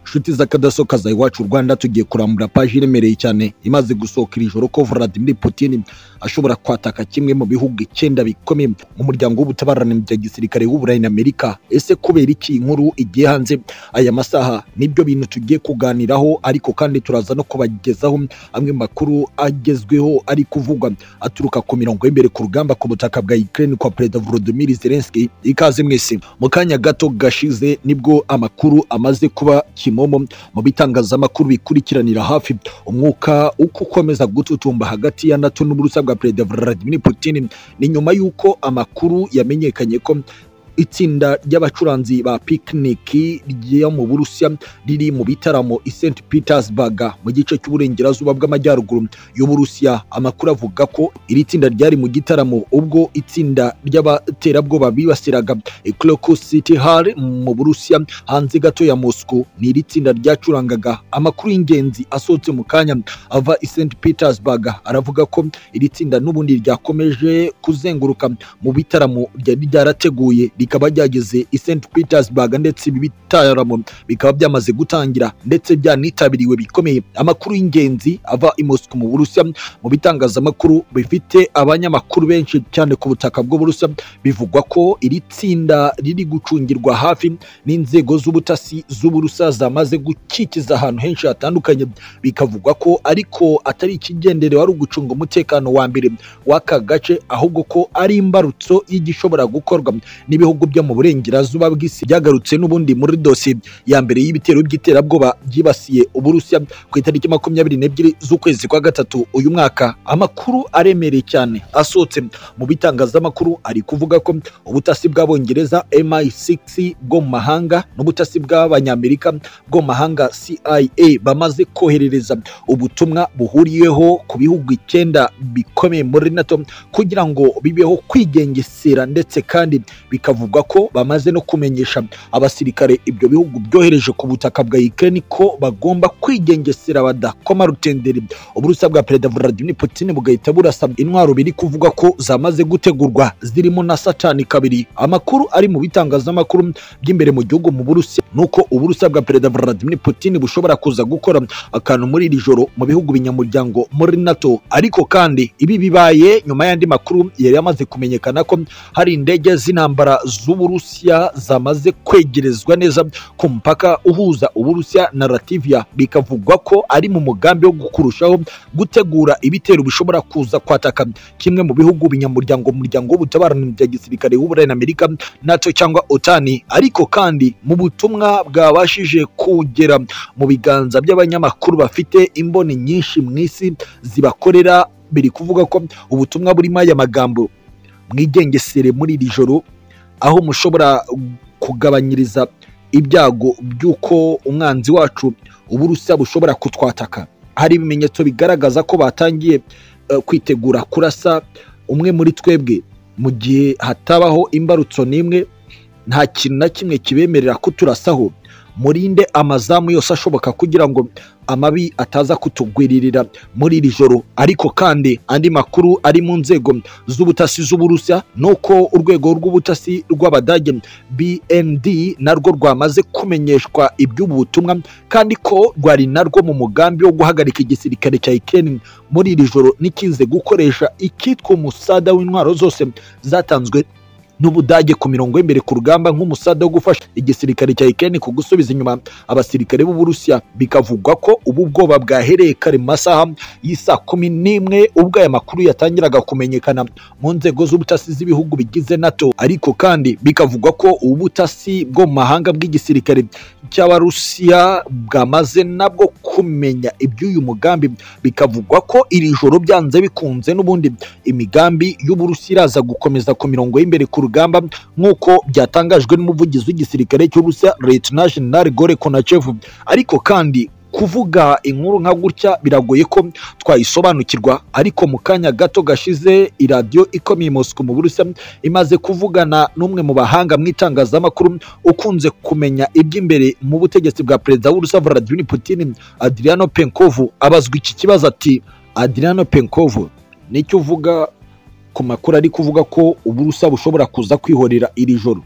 nshuti z'akadasoka za iwacu rwanda tugiye kurambura paji iremereye cyane imaze gusohoka iri joro ko vladimir putin ashobora kwataka kimwe mu bihugu icyenda bikomeye mu muryango w'ubutabarane bya gisirikare w'uburayi na amerika ese kubera iki inkuru igiye hanze aya masaha nibyo bintu tugiye kuganiraho ariko kandi turaza no kubagezaho amwe mu makuru agezweho ari kuvugwa aturuka ku mirongo y'imbere ku rugamba ku butaka bwa Ukraine kwa Perezida Volodymyr Zelensky ikaze mwese mu kanya gato gashize nibwo amakuru amaze kuba kimomo mu bitangazamakuru bikurikiranira hafi umwuka uko ukomeza gututumba hagati ya NATO n'uburusa bwa Perezida Vladimir Putin ni nyuma y'uko amakuru yamenyekanye ko itsinda ry'abacuranzi ba pikiniki ryo mu burusiya riri mu bitaramo i st petersburg mu gice cy'uburengerazuba bw'amajyaruguru y'uburusiya amakuru avuga ko iri tsinda ryari mu gitaramo ubwo itsinda ry'abaterabwoba bibasiraga cloco city hall mu burusiya hanze gato ya moscow ni iri tsinda ryacurangaga amakuru y'ingenzi asohotse mu kanya ava i st petersburg aravuga ko iri tsinda n'ubundi ryakomeje kuzenguruka mu bitaramo ryari ryarateguye rikaba ryageze i St Petersburg ndetse ibi bitaramo bikaba byamaze gutangira ndetse byanitabiriwe bikomeye amakuru y'ingenzi ava i Moscow mu Burusiya mu bitangazamakuru bifite abanyamakuru benshi cyane ku butaka bw'Uburusiya bivugwa ko iri tsinda riri gucungirwa hafi n'inzego z'ubutasi z'Uburusiya zamaze gukikiza ahantu henshi hatandukanye bikavugwa ko ariko atari ikigenderewe ari ugucunga umutekano wa mbere w'aka gace ahubwo ko ari imbarutso y'igishobora gukorwa n'ibihugu bihugu byo mu burengerazuba bw'isi byagarutse n'ubundi muri dosiye ya mbere y'ibitero by'iterabwoba byibasiye uburusiya ku itariki makumyabiri n'ebyiri z'ukwezi kwa gatatu uyu mwaka amakuru aremereye cyane asohotse mu bitangazamakuru ari kuvuga ko ubutasi bw'abongereza MI6 bwo mu mahanga n'ubutasi bw'abanyamerika bwo mu mahanga CIA bamaze koherereza ubutumwa buhuriyeho ku bihugu icyenda bikomeye muri NATO kugira ngo bibeho kwigengesera ndetse kandi bikavuga bivugwa ko bamaze no kumenyesha abasirikare ibyo bihugu byohereje ku butaka bwa Ukraine ko bagomba kwigengesera badakoma rutenderi uburusa bwa Perezida Vladimir Putin bugahita burasa intwaro biri kuvuga ko zamaze gutegurwa zirimo na Satani kabiri amakuru ari mu bitangazamakuru by'imbere mu gihugu mu Burusiya nuko uburusa bwa Perezida Vladimir Putin bushobora kuza gukora akantu muri iri joro mu bihugu binyamuryango muri NATO ariko kandi ibi bibaye nyuma y'andi makuru yari yamaze kumenyekana ko hari indege z'intambara z'uburusiya zamaze kwegerezwa neza ku mpaka uhuza uburusiya na Latvia bikavugwa ko ari mu mugambi wo kurushaho gutegura ibitero bishobora kuza kwataka kimwe mu bihugu binyamuryango muryango w'ubutabarani bya gisirikare w'uburayi na Amerika NATO cyangwa otani ariko kandi mu butumwa bwabashije kugera mu biganza by'abanyamakuru bafite imboni nyinshi mu isi zibakorera biri kuvuga ko ubutumwa burimo aya magambo mwigengesere muri iri joro aho mushobora kugabanyiriza ibyago by'uko umwanzi wacu uburusiya bushobora kutwataka hari ibimenyetso bigaragaza ko batangiye kwitegura kurasa umwe muri twebwe mu gihe hatabaho imbarutso n'imwe nta kintu na kimwe kibemerera kuturasaho murinde amazamu yose ashoboka kugira ngo amabi ataza kutugwiririra muri iri joro ariko kandi andi makuru ari mu nzego z'ubutasi z'uburusiya ni uko urwego rw'ubutasi rw'abadage bnd narwo rwamaze kumenyeshwa iby'ubu butumwa kandi ko rwari narwo mu mugambi wo guhagarika igisirikare cya ikeni muri iri joro n'ikize gukoresha ikitwa umusada w'intwaro zose zatanzwe n'ubudage ku mirongo y'imbere ku rugamba nk'umusada wo gufasha igisirikare cya Ukraine ku gusubiza inyuma abasirikare b'Uburusiya bikavugwa ko ubu bwoba bwahereye kare masaha y'isa kumi n'imwe ubwo aya makuru yatangiraga kumenyekana mu nzego z'ubutasi z'ibihugu bigize NATO ariko kandi bikavugwa ko ubu butasi bwo mu mahanga bw'igisirikare cy'abarusiya bwamaze nabwo kumenya iby'uyu mugambi bikavugwa ko iri joro byanze bikunze n'ubundi imigambi y'Uburusiya iraza gukomeza ku mirongo y'imbere ku rugamba nk'uko byatangajwe n'umuvugizi w'igisirikare cy'Uburusiya Luteni Jenerali Gore Konachev ariko kandi kuvuga inkuru nka gutya biragoye ko twayisobanukirwa ariko mu kanya gato gashize iradiyo ikomeye Moscow mu Burusiya imaze kuvugana n'umwe mu bahanga mu itangazamakuru ukunze kumenya iby'imbere mu butegetsi bwa perezida w'Urusiya Vladimir Putin Adriano Penkov abazwa iki kibazo ati Adriano Penkov nicyo uvuga ku makuru ari kuvuga ko Uburusiya bushobora kuza kwihorera iri joro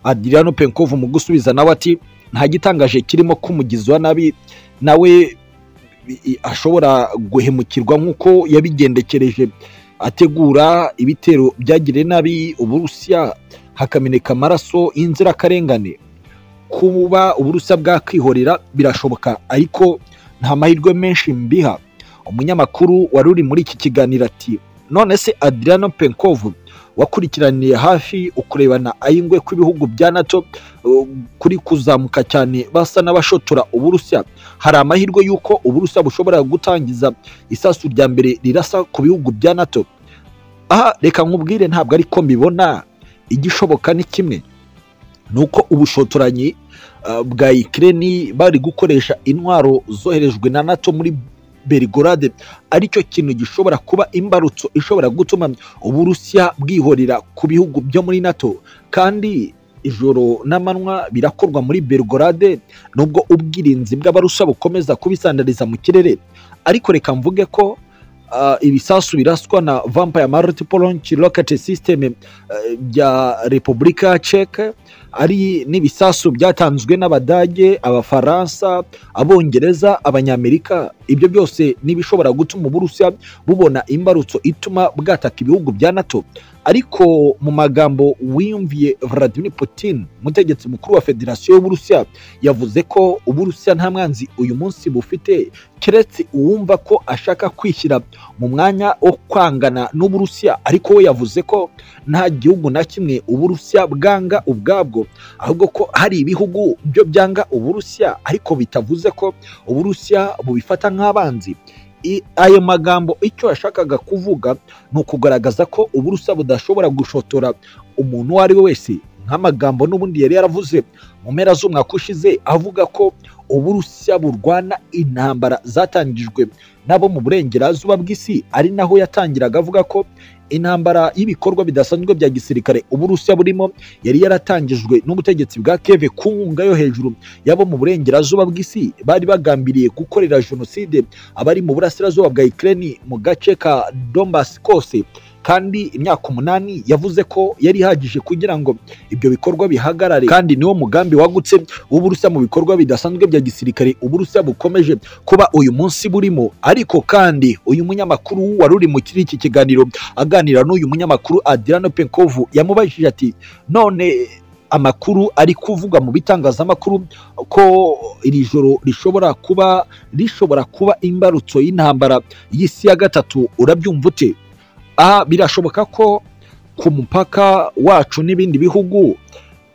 Adriano Penkov mu gusubiza nawe ati nta gitangaje kirimo ko umugizi wa nabi nawe i- ashobora guhemukirwa nk'uko yabigendekereje ategura ibitero byagiriye nabi uburusiya hakameneka amaraso y'inzirakarengane kuba uburusiya bwakwihorera birashoboka ariko nta mahirwe menshi mbiha umunyamakuru wari uri muri iki kiganiro ati none se adriano penkov wakurikiraniye hafi ukurebana ayingwe kw'ibihugu bya nato uh, kuri kuzamuka cyane basa n'abashotora uburusiya hari amahirwe y'uko uburusiya bushobora gutangiza isasu rya mbere rirasa ku bihugu bya nato aha reka nkubwire ntabwo ariko mbibona igishoboka ni kimwe ni uko ubushotoranyi uh, bwa ikireni bari gukoresha intwaro zoherejwe na nato muri berigorade aricyo kintu gishobora kuba imbarutso ishobora gutuma uburusiya bwihorera ku bihugu byo muri nato kandi ijoro n'amanywa birakorwa muri berigorade nubwo ubwirinzi bw'abarusha bukomeza kubisandariza mu kirere ariko reka mvuge ko ah, ibisasu biraswa na vampire multiple launch rocket system eh, bya repubulika ceke ari n'ibisasu byatanzwe n'abadage abafaransa abongereza abanyamerika ibyo byose n'ibishobora gutuma uburusiya bubona imbarutso ituma bwataka ibihugu bya nato ariko mu magambo wiyumviye vladimir putin umutegetsi mukuru wa federasiyo y'uburusiya yavuze ko uburusiya nta mwanzi uyu munsi bufite keretse uwumva ko ashaka kwishyira mu mwanya wo kwangana n'uburusiya ariko we yavuze ko nta gihugu na kimwe uburusiya bwanga ubwabwo ahubwo ko hari ibihugu byo byanga uburusiya ariko bitavuze ko uburusiya bubifata nk'abanzi I- ayo magambo icyo yashakaga kuvuga ni ukugaragaza ko uburusiya budashobora gushotora umuntu uwo ari we wese nk'amagambo n'ubundi yari yaravuze mu mpera z'umwaka ushize avuga ko uburusiya burwana intambara zatangijwe n'abo mu burengerazuba bw'isi ari naho yatangiraga avuga ko intambara y'ibikorwa bidasanzwe bya gisirikare uburusiya burimo yari yaratangijwe n'ubutegetsi bwa keve ku nkunga yo hejuru y'abo mu burengerazuba bw'isi bari bagambiriye gukorera jenoside abari mu burasirazuba bwa Ukraine mu gace ka Donbas kose kandi imyaka umunani yavuze ko yari ihagije kugira ngo ibyo bikorwa bihagarare kandi niwo mugambi wagutse w'uburusiya mu bikorwa bidasanzwe bya gisirikare uburusiya bukomeje kuba uyu munsi burimo ariko kandi uyu munyamakuru wari uri mu kiri iki kiganiro aganira n'uyu munyamakuru Adriano Penkov yamubajije ati none amakuru ari kuvugwa mu bitangazamakuru ko iri joro rishobora kuba rishobora kuba imbarutso y'intambara y'isi ya gatatu urabyumva ute aha birashoboka ko ku mupaka wacu n'ibindi bihugu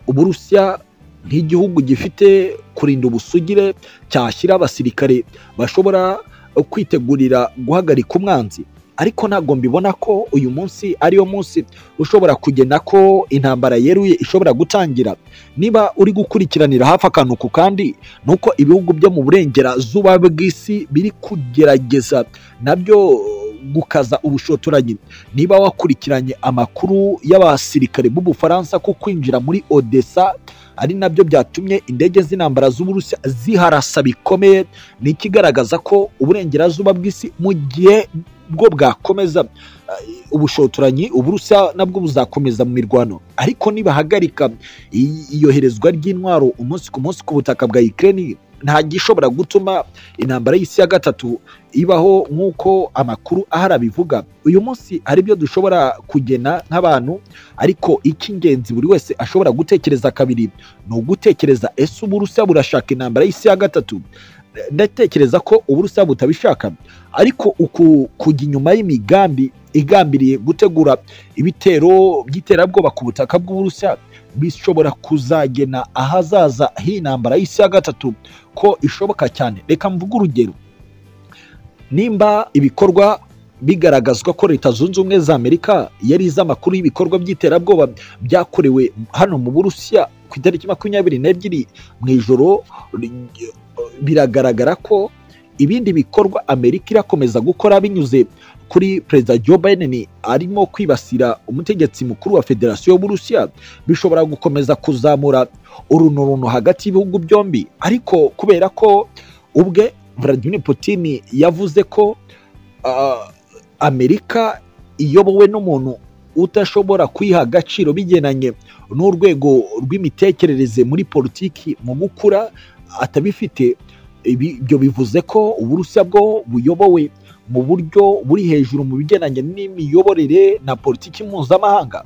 uburusiya nk'igihugu gifite kurinda ubusugire cyashyira abasirikare bashobora kwitegurira guhagarika umwanzi ariko ntabwo mbibona ko uyu munsi ariyo munsi ushobora kugena ko intambara yeruye ishobora gutangira niba uri gukurikiranira hafi akantu ku kandi ni uko ibihugu byo mu burengerazuba bw'isi biri kugerageza nabyo gukaza ubushotoranyi niba wakurikiranye amakuru y'abasirikare b'ubufaransa ko kwinjira muri odessa ari nabyo byatumye indege z'intambara z'uburusiya ziharasa bikomeye ni ikigaragaza ko uburengerazuba bw'isi mu gihe bwo bwakomeza eh, ubushotoranyi uburusiya nabwo buzakomeza mu mirwano ariko nibahagarika i- iyoherezwa ry'intwaro umunsi ku munsi ku butaka bwa Ukraine nta gishobora gutuma intambara y'isi ya gatatu ibaho nk'uko amakuru ahari abivuga uyu munsi hari ibyo dushobora kugena nk'abantu ariko icy'ingenzi buri wese ashobora gutekereza kabiri ni ugutekereza ese uburusiya burashaka intambara y'isi ya gatatu ndatekereza ko uburusiya butabishaka ariko uku kujya inyuma y'imigambi igambiriye gutegura ibitero by'iterabwoba ku butaka bw'uburusiya bishobora kuzagena ahazaza h'intambara y'isi ya gatatu ko ishoboka cyane reka mvuge urugero nimba ibikorwa bigaragazwa ko leta zunze ubumwe za amerika yari izi amakuru y'ibikorwa by'iterabwoba byakorewe hano mu burusiya ku itariki makumyabiri n'ebyiri mu ijoro ry- biragaragara ko ibindi bikorwa amerika irakomeza gukora binyuze kuri perezida joe biden arimo kwibasira umutegetsi mukuru wa federasiyo y'uburusiya bishobora gukomeza kuzamura urunuruno hagati y'ibihugu byombi ariko kubera ko ubwe Vladimir Putin yavuze ko ah, Amerika iyobowe n'umuntu udashobora kwiha agaciro bigendanye n'urwego rw'imitekerereze muri politiki mu gukura atabifite Ibi- ibyo bivuze ko uburusiya bwo buyobowe mu buryo buri hejuru mu bigendanye n'imiyoborere na politiki mpuzamahanga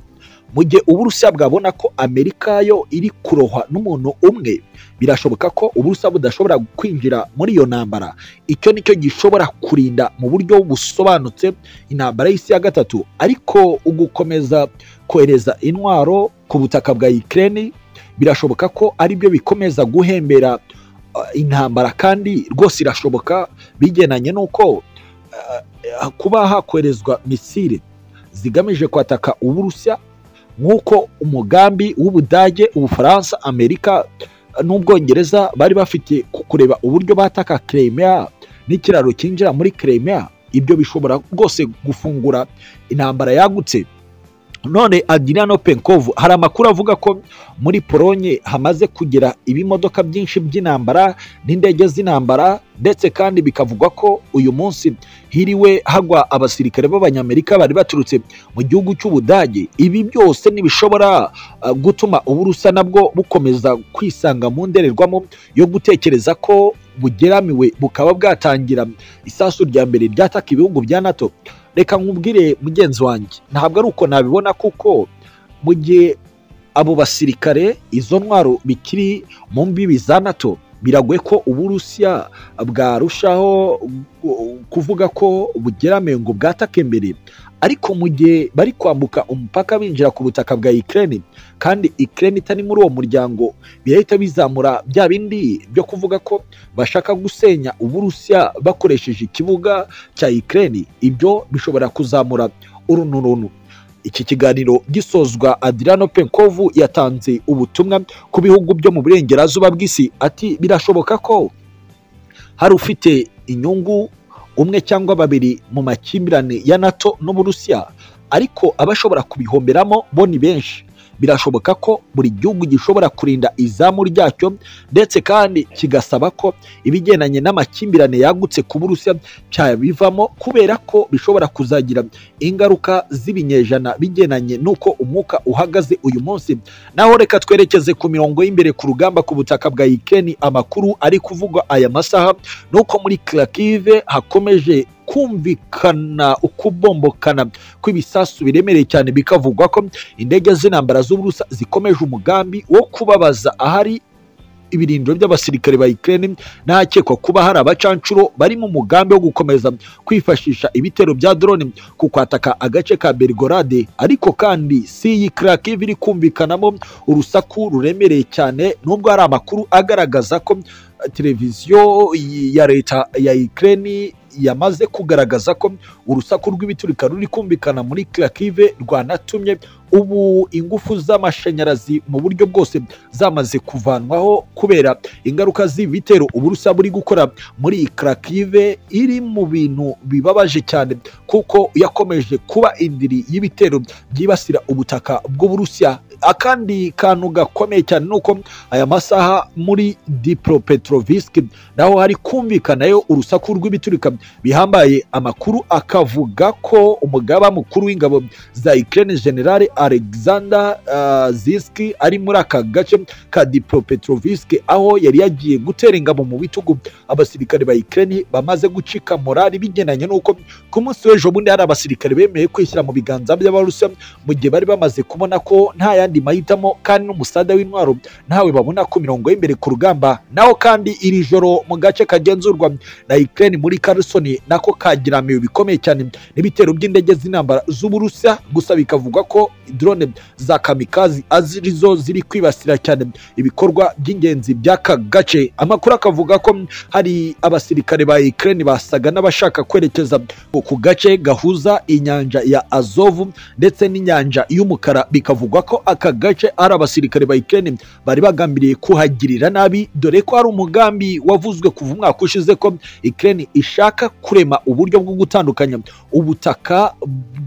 mu gihe uburusiya bwabona ko amerika yo iri kurohwa n'umuntu umwe birashoboka ko uburusiya budashobora kwinjira muri iyo ntambara icyo nicyo gishobora kurinda mu buryo busobanutse intambara y'isi ya gatatu ariko ugukomeza kohereza intwaro ku butaka bwa Ukraine birashoboka ko aribyo bikomeza guhembera uh, intambara kandi rwose irashoboka bigendanye n'uko uh, kuba hakoherezwa misile zigamije kwataka uburusiya nk'uko umugambi w'ubudage ubufaransa amerika uh, n'ubwongereza bari bafite ku- kureba uburyo bataka Crimea n'ikiraro cyinjira muri Crimea ibyo bishobora rwose gufungura intambara yagutse none adriano penkovu hari amakuru avuga ko muri polonye hamaze kugera ibimodoka byinshi by'intambara n'indege z'intambara ndetse kandi bikavugwa ko uyu munsi hiriwe hagwa abasirikare b'abanyamerika bari baturutse mu gihugu cy'ubudage ibi byose ntibishobora uh, gutuma uburusa nabwo bukomeza kwisanga mu ndorerwamo yo gutekereza ko bugeramiwe bukaba bwatangira isasu rya mbere ryataka ibihugu bya nato reka nkubwire mugenzi wanjye ntabwo ari uko nabibona kuko mu gihe abo basirikare izo ntwaro bikiri mu mbibi za nato biragoye ko uburusiya bwarushaho gu- kuvuga ko bugeramiwe ngo bwatake imbere ariko mu gihe bari kwambuka umupaka binjira ku butaka bwa Ukraine kandi Ukraine itari muri uwo muryango birahita bizamura bya bindi byo kuvuga ko bashaka gusenya uburusiya bakoresheje ikibuga cya Ukraine ibyo bishobora kuzamura urunturuntu iki kiganiro gisozwa Adriano Penkovu yatanze ubutumwa ku bihugu byo mu burengerazuba bw'isi ati birashoboka ko hari ufite inyungu umwe cyangwa babiri mu makimbirane ya NATO n'Uburusiya ariko abashobora kubihomberamo bo ni benshi birashoboka ko buri gihugu gishobora kurinda izamu ryacyo ndetse kandi kigasaba ko ibigendanye n'amakimbirane yagutse ku Burusiya cyabivamo kubera ko bishobora kuzagira ingaruka z'ibinyejana bigendanye n'uko umwuka uhagaze uyu munsi naho reka twerekeze ku mirongo y'imbere ku rugamba ku butaka bwa ikeni amakuru ari kuvugwa aya masaha n'uko muri kirakive hakomeje kumvikana ukubombokana kw'ibisasu biremereye cyane bikavugwa ko indege z'intambara z'uburusa zikomeje umugambi wo kubabaza ahari ibirindiro by'abasirikare ba Ukraine n'ahakekwa kuba hari abacanshuro bari mu mugambi wo gukomeza kwifashisha ibitero bya drone ku kwataka agace ka Belgorade ariko kandi si iyi Kharkiv iri kumvikanamo urusaku ruremereye cyane nubwo hari amakuru agaragaza ko eh, televiziyo y- ya leta ya Ukraine yamaze kugaragaza ko urusaku rw'ibiturika ruri kumvikana muri Kharkiv rwanatumye ubu ingufu z'amashanyarazi mu buryo bwose zamaze kuvanwaho kubera ingaruka z'ibitero uburusa buri gukora muri Kharkiv iri mu bintu bibabaje cyane kuko yakomeje kuba indiri y'ibitero byibasira ubutaka bw'uburusiya akandi kantu gakomeye cyane ni uko aya masaha muri dipropetrovisk naho hari kumvikanayo urusaku rw'ibiturika bihambaye amakuru akavuga ko umugaba mukuru w'ingabo za Ukraine generale Alexander uh, Ziski ari muri aka gace ka dipropetrovisk aho yari yagiye gutera ingabo mu bitugu abasirikare ba Ukraine bamaze gucika morali bigendanye n'uko ku munsi w'ejo bundi hari abasirikare bemeye kwishyira mu biganza by'abarusiya mu gihe bari bamaze kubona ko nta yandi mahitamo kandi n'umusada w'intwaro ntawe babona ku mirongo y'imbere ku rugamba naho kandi iri joro mu gace kagenzurwa na Ukraine muri Kherson nako kagiramiwe bikomeye cyane n'ibitero by'indege z'intambara z'uburusiya gusa bikavugwa ko drone za kamikazi arizo ziri kwibasira cyane ibikorwa by'ingenzi by'aka gace amakuru akavuga ko hari abasirikare ba Ukraine basaga n'abashaka kwerekeza ku gace gahuza inyanja ya Azovu ndetse n'inyanja y'umukara bikavugwa ko aka gace ari abasirikare ba Ukraine bari bagambiriye kuhagirira nabi dore ko hari umugambi wavuzwe kuva umwaka ushize ko Ukraine ishaka kurema uburyo bwo gutandukanya ubutaka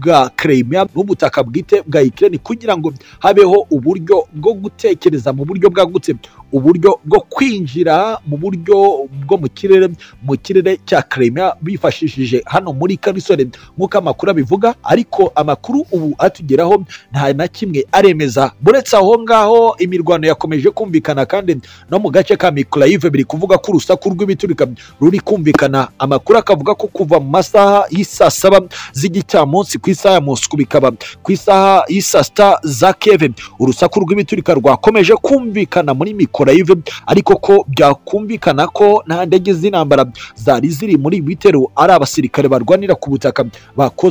bwa Crimea n'ubutaka bwite bwa Ukraine kugira ngo habeho uburyo bwo gutekereza mu buryo bwagutse uburyo bwo kwinjira mu buryo bwo mu kirere mu kirere cya Crimea bifashishije hano muri Kamisore nk'uko amakuru abivuga ariko amakuru ubu atugeraho nta na kimwe aremeza buretse aho ngaho imirwano yakomeje kumvikana kandi no mu gace ka Mykolaiv biri kuvuga ko urusaku rw'ibiturika ruri kumvikana amakuru akavuga ko kuva mu masaha y'isaa saba z'igicyamunsi ku isaha ya Moscou bikaba ku isaha y'isaa sita za Kiev urusaku rw'ibiturika rwakomeje kumvikana muri Mykolaiv ariko ko byakumvikana ko nta ndege z'intambara zari ziri muri ibi bitero ari abasirikare barwanira ku butaka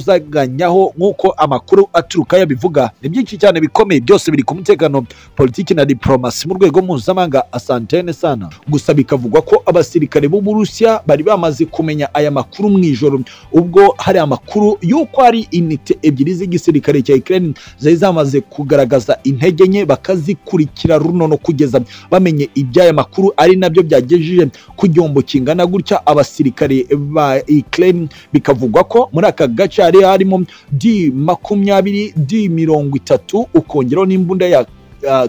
bakozaganyaho nk'uko amakuru aturuka yabivuga ni byinshi cyane bikomeye byose biri ku mutekano politiki na diplomasi mu rwego mpuzamahanga asantene sana gusa bikavugwa ko abasirikare bo mu Burusiya bari bamaze kumenya aya makuru mu ijoro ubwo hari amakuru y'uko hari inite ebyiri z'igisirikare cya Ukraine zari zamaze kugaragaza intege nke bakazikurikira runono kugeza bamenye iby'aya makuru ari nabyo byagejeje ku gihombo kingana gutya abasirikare ba Ukraine bikavugwa ko muri aka gace hari harimo di makumyabiri di mirongo itatu ukongeraho n'imbunda ya uh,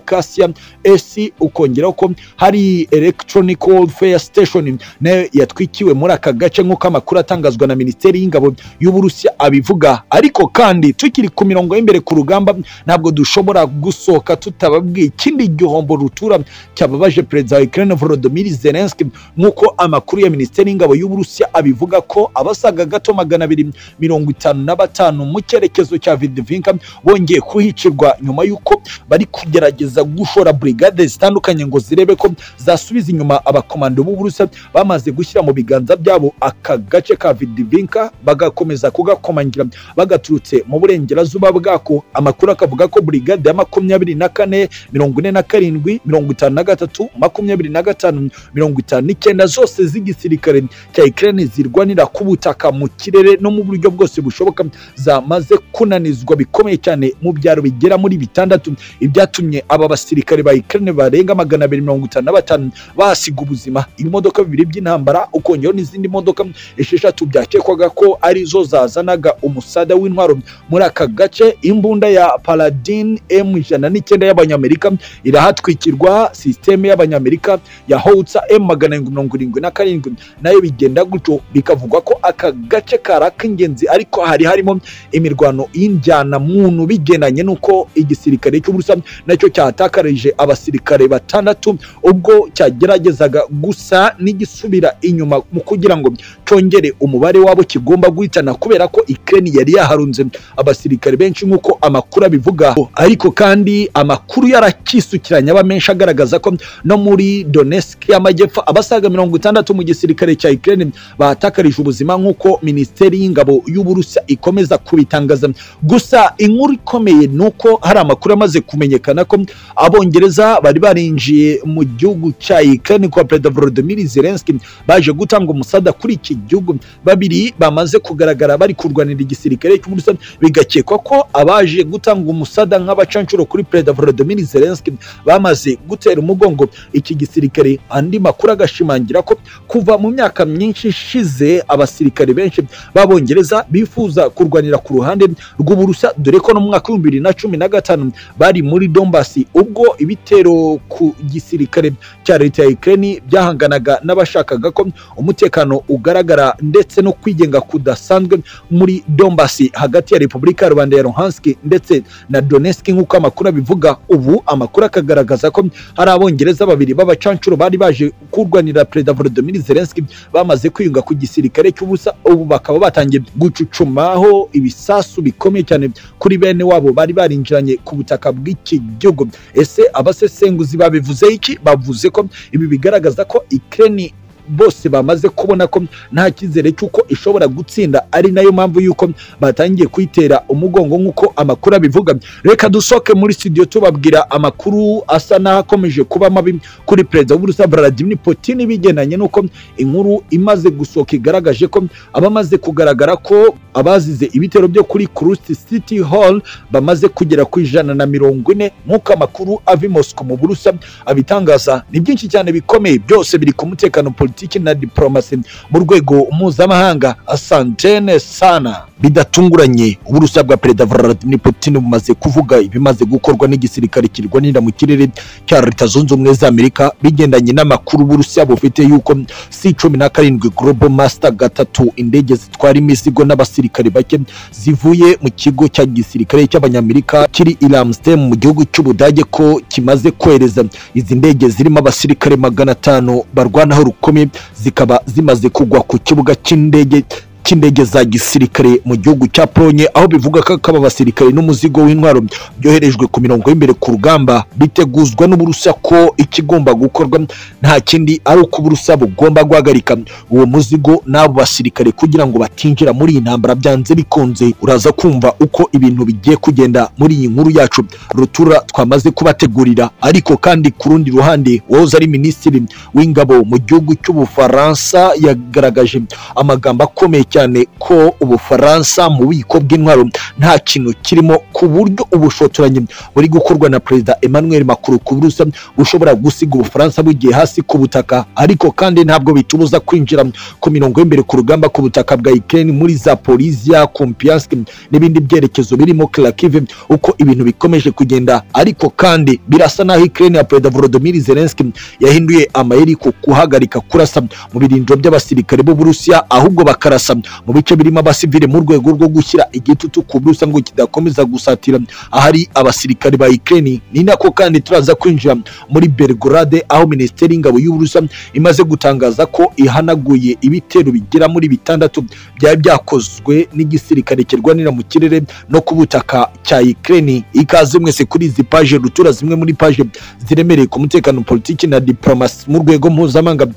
Cassia AC ukongeraho ko hari electronic warfare station nayo yatwikiwe muri aka gace nk'uko amakuru atangazwa na Minisiteri y'Ingabo y'Uburusiya abivuga ariko kandi tukiri ku mirongo y'imbere ku rugamba ntabwo dushobora gusohoka tutababwiye ikindi gihombo rutura cyababaje perezida wa Ukraine Volodymyr Zelensky nk'uko amakuru ya Minisiteri y'Ingabo y'Uburusiya abivuga ko abasaga gato magana abiri mirongo itanu na batanu mu cyerekezo cya Vidvinka bongeye kuhicirwa nyuma y'uko bari kujya kugerageza gushora brigade zitandukanye ngo zirebe ko zasubiza inyuma abakomando b'uburusiya bamaze gushyira mu biganza byabo aka gace ka vidivinka bagakomeza kugakomangira bagaturutse mu burengerazuba bwako amakuru akavuga ko brigade ya makumyabiri na kane mirongo ine na karindwi mirongo itanu na gatatu makumyabiri na gatanu mirongo itanu n'icyenda zose z'igisirikare cya Ukraine zirwanira ku butaka mu kirere no mu buryo bwose bushoboka zamaze kunanizwa bikomeye cyane mu byaro bigera muri bitandatu ibyatumye aba basirikare ba Ukraine barenga magana abiri mirongo itanu na batanu bahasiga ubuzima ibimodoka bibiri by'intambara ukongeraho n'izindi modoka esheshatu byakekwaga ko arizo zazanaga umusada w'intwaro muri aka gace imbunda ya Paladin M ijana n'icyenda y'abanyamerika irahatwikirwa sisiteme y'abanyamerika ya Howitzer M magana arindwi mirongo irindwi na karindwi nayo bigenda gutyo bikavugwa ko aka gace kari ak'ingenzi ariko hari harimo imirwano y'injyana muntu bigendanye n'uko igisirikare cy'uburusiya nacyo cyatakarije abasirikare batandatu ubwo cyageragezaga gusa n'igisubira inyuma mu kugira ngo cyongere umubare wabo kigomba guhitana kubera ko Ukraine yari yaharunze abasirikare benshi nk'uko amakuru abivuga ariko kandi amakuru yarakisukiranya aba menshi agaragaza ko no muri Donetsk y'amajyepfo abasaga mirongo itandatu mu gisirikare cya Ukraine bahatakarije ubuzima nk'uko Minisiteri y'Ingabo y'Uburusiya ikomeza kubitangaza gusa inkuru ikomeye ni uko hari amakuru amaze kumenyekana ko abongereza bari barinjiye mu gihugu cya Ukraine kwa Perezida Volodymyr Zelensky baje gutanga umusada kuri iki gihugu babiri bamaze kugaragara bari kurwanira igisirikare cy'Uburusiya bigakekwa ko abaje gutanga umusada nk'abacancuro kuri Perezida Volodymyr Zelensky bamaze gutera umugongo iki gisirikare andi makuru agashimangira ko kuva mu myaka myinshi ishize abasirikare benshi b'abongereza bifuza kurwanira ku ruhande rw'Uburusiya dore ko no mu mwaka w'ibihumbi bibiri na cumi na gatanu bari muri Donbasi ubwo ibitero ku gisirikare cya leta ya Ukraine byahanganaga n'abashakaga ko umutekano ugaragara ndetse no kwigenga kudasanzwe muri Donbasi hagati ya Repubulika ya Rwanda ya Luhansk ndetse na Donetsk nk'uko amakuru abivuga ubu amakuru akagaragaza ko hari abongereza babiri b'abacancuro bari baje kurwanira Perezida Volodymyr Zelensky bamaze kwiyunga ku gisirikare cy'ubusa ubu bakaba batangiye gucucumaho ibisasu bikomeye cyane kuri bene wabo bari barinjiranye ku butaka bw'i iki gihugu ese abasesenguzi babivuze iki bavuze ko ibi bigaragaza ko Ukraine bose bamaze kubona ko nta cyizere cy'uko ishobora gutsinda ari nayo mpamvu y'uko batangiye kuyitera umugongo nk'uko amakuru abivuga reka dusohoke muri studio tubabwira amakuru asa n'akomeje kuba mabi kuri perezida w'uburusiya Vladimir Putin bigendanye n'uko inkuru imaze gusohoka igaragaje ko abamaze kugaragara ko abazize ibitero byo kuri Kursk City Hall bamaze kugera ku ijana na mirongo ine nk'uko amakuru ava i Moscow mu Burusiya abitangaza ni byinshi cyane bikomeye byose biri ku mutekano politiki na diporomasi mu rwego mpuzamahanga asantene sana bidatunguranye uburusiya bwa perezida vladimir putin bumaze kuvuga ibimaze gukorwa n'igisirikare kirwanira mu kirere cya leta zunze ubumwe za amerika bigendanye n'amakuru uburusiya bufite yuko si cumi na karindwi global master gatatu indege zitwara imizigo n'abasirikare bake zivuye mu kigo cya gisirikare cy'abanyamerika kiri i Ramstein mu gihugu cy'ubudage ko kimaze kohereza izi ndege zirimo abasirikare magana atanu barwanaho rukome zikaba zimaze kugwa ku kibuga cy'indege cy'indege za gisirikare mu gihugu cya Polonye aho bivuga ko kaba abasirikare n'umuzigo w'intwaro byoherejwe ku mirongo y'imbere ku rugamba biteguzwa n'uburusiya ko ikigomba gukorwa nta kindi ari uko uburusiya bugomba guhagarika uwo muzigo n'abo basirikare kugira ngo batinjira muri iyi ntambara byanze bikunze uraza kumva uko ibintu bigiye kugenda muri iyi nkuru yacu rutura twamaze kubategurira ariko kandi ku rundi ruhande uwahoze ari minisitiri w'ingabo mu gihugu cy'ubufaransa yagaragaje amagambo akomeye cyane ko ubufaransa mu bubiko bw'intwaro nta kintu kirimo ku buryo ubushotoranyi buri gukorwa na perezida emmanuel macron ku burusiya bushobora gusiga ubufaransa bugiye hasi ku butaka ariko kandi ntabwo bitubuza kwinjira ku mirongo y'imbere ku rugamba ku butaka bwa ukraine muri zaporizia kompiansk n'ibindi byerekezo birimo kharkiv uko ibintu bikomeje kugenda ariko kandi birasa n'aho ukraine ya perezida volodymyr zelensky yahinduye amayeri ku guhagarika kurasa mu birindiro by'abasirikare b'uburusiya ahubwo bakarasa mu bice birimo abasivile mu rwego rwo gushyira igitutu ku burusa ngo kidakomeza gusatira ahari abasirikare ba Ukraine ni nako kandi turaza kwinjira muri Belgrade aho minisiteri y'ingabo y'uburusa imaze gutangaza ko ihanaguye ibitero bigera muri bitandatu byari byakozwe n'igisirikare kirwanira mu kirere no ku butaka cya Ukraine ikaze mwese kuri izi paje rutura zimwe muri paje ziremereye ku mutekano politiki na diplomasi mu rwego mpuzamahanga